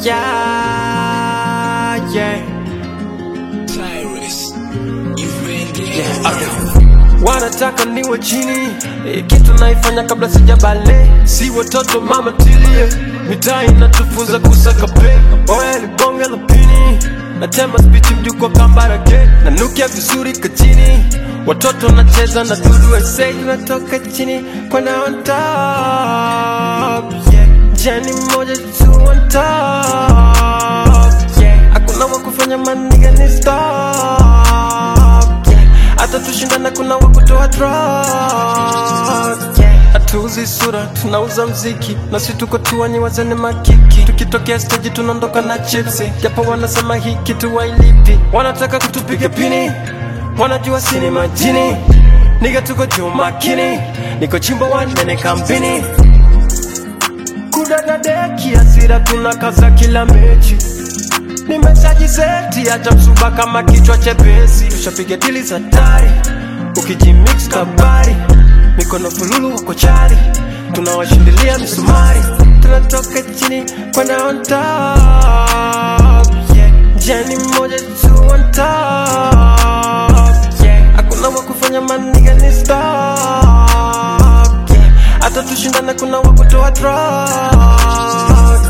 yeah, yeah. Tyrus, you ready? Yeah, okay. Wanataka niwe chini eh, kitu naifanya kabla sijabale, si watoto mama tilie, mitaa inatufunza kusaka pe, oya ni bonge la pini, natema spiti mjuko kambarage, nanukia vizuri kachini, watoto nacheza na dudu esei, tunatoka chini kwenda on top, yeah. jani moja tu on top, yeah. hakuna wakufanya maniga ni stop yeah. hata tushindana kuna wakutoa drop yeah. hatuuzi sura tunauza mziki na si tuko tuwanyi wazene makiki tukitokea steji tunaondoka na chipsi japo wanasema hii kitu wailipi wanataka kutupiga pini wanajua sini majini niga tuko juu makini niko chimbo wanene kampini kudadadeki asira tunakaza kila mechi nimeshajiseti acha msuba kama kichwa chepesi tushapiga dili za tari ukijimix kabari mikono fululu wako chari tunawashindilia misumari tunatoka chini kwenda on top yeah. jani moja tu on top yeah. hakuna wakufanya maniga ni stop yeah. hata tushindana kuna wakutoa drop